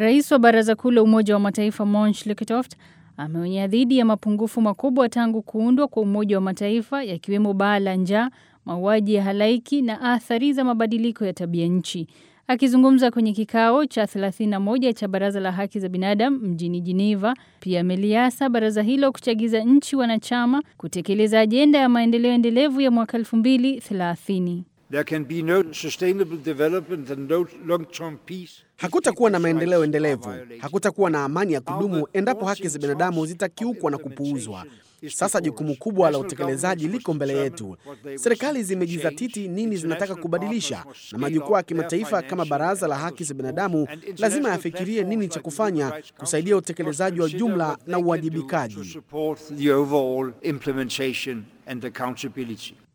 Rais wa Baraza Kuu la Umoja wa Mataifa Monch Lekitoft ameonya dhidi ya mapungufu makubwa tangu kuundwa kwa Umoja wa Mataifa yakiwemo baa la njaa, mauaji ya halaiki na athari za mabadiliko ya tabia nchi. Akizungumza kwenye kikao cha 31 cha Baraza la Haki za Binadamu mjini Geneva, pia ameliasa baraza hilo kuchagiza nchi wanachama kutekeleza ajenda ya maendeleo endelevu ya mwaka 2030. There can be no sustainable development and no long-term peace. Hakutakuwa na maendeleo endelevu, hakutakuwa na amani ya kudumu endapo haki za binadamu zitakiukwa na kupuuzwa. Sasa jukumu kubwa la utekelezaji liko mbele yetu. Serikali zimejizatiti nini zinataka kubadilisha, na majukwaa ya kimataifa kama Baraza la Haki za Binadamu lazima yafikirie nini cha kufanya kusaidia utekelezaji wa jumla na uwajibikaji. To support the overall implementation and accountability.